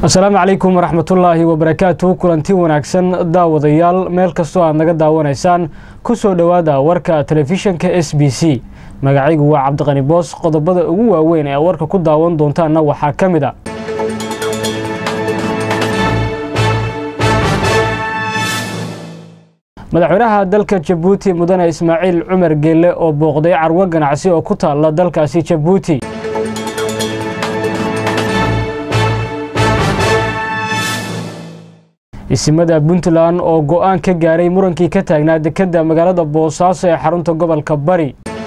asalaamu calaykum waraxmatullaahi wabarakaatu kulanti wanaagsan daawadayaal meel kastoo aad naga daawanaysaan ku soo dhowaada warka telefishinka s b c magacaygu waa cabdiqani boos qodobada ugu waaweyn ee warka ku daawan doontaanna waxaa ka mid a madaxweynaha dalka jabuuti mudane ismaaciil cumar geelle oo booqday carwo ganacsi oo ku taalla dalkaasi jabuuti isimada puntland oo go'aan ka gaaray murankii ka taagnaa dekedda magaalada boosaaso ee xarunta gobolka bari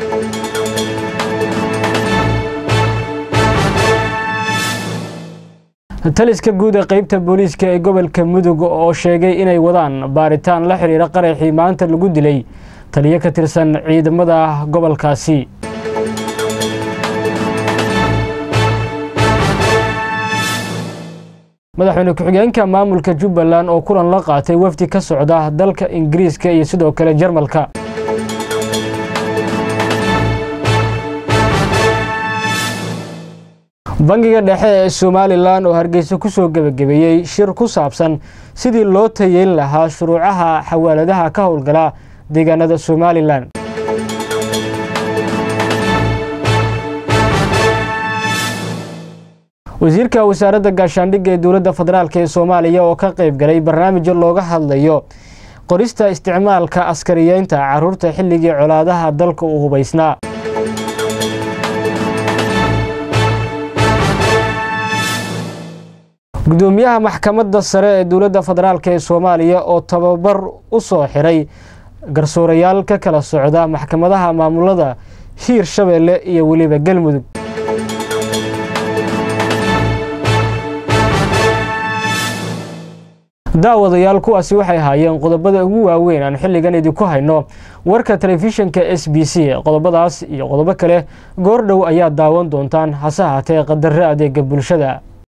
taliska guud ee qeybta booliiska ee gobolka mudug oo sheegay inay wadaan baaritaan la xidhiira qaraxii maanta lagu dilay taliyo ka tirsan ciidamada gobolkaasi madaxweyne ku-xigeenka maamulka jubbaland oo kulan la qaatay wafdi ka socda dalka ingiriiska iyo sidoo kale jarmalka bangiga dhexe ee somalilan oo hargeysa ku soo gebagabeeyey shir ku saabsan sidii loo tayeyn lahaa shuruucaha xawaaladaha ka howlgala deegaanada somalilan wasiirka wasaaradda gaashaandhigga ee dowladda federaalk ee soomaaliya oo ka qayb galay barnaamijyo looga hadlayo qorista isticmaalka askariyeynta caruurta xilligii colaadaha dalka uu hubaysnaa gudoomiyaha maxkamadda sare ee dowladda federaalk ee soomaaliya oo tababar u soo xiray garsoorayaal ka kala socda maxkamadaha maamulada hiir shabeelle iyo weliba galmudug daawadayaal kuwaasi waxay ahaayeen qodobada ugu waaweyn aan xilligan idinku hayno warka telefishinka s b c qodobadaas iyo qodobo kale goor dhow ayaa daawan doontaan hase haatee qadare adeega bulshada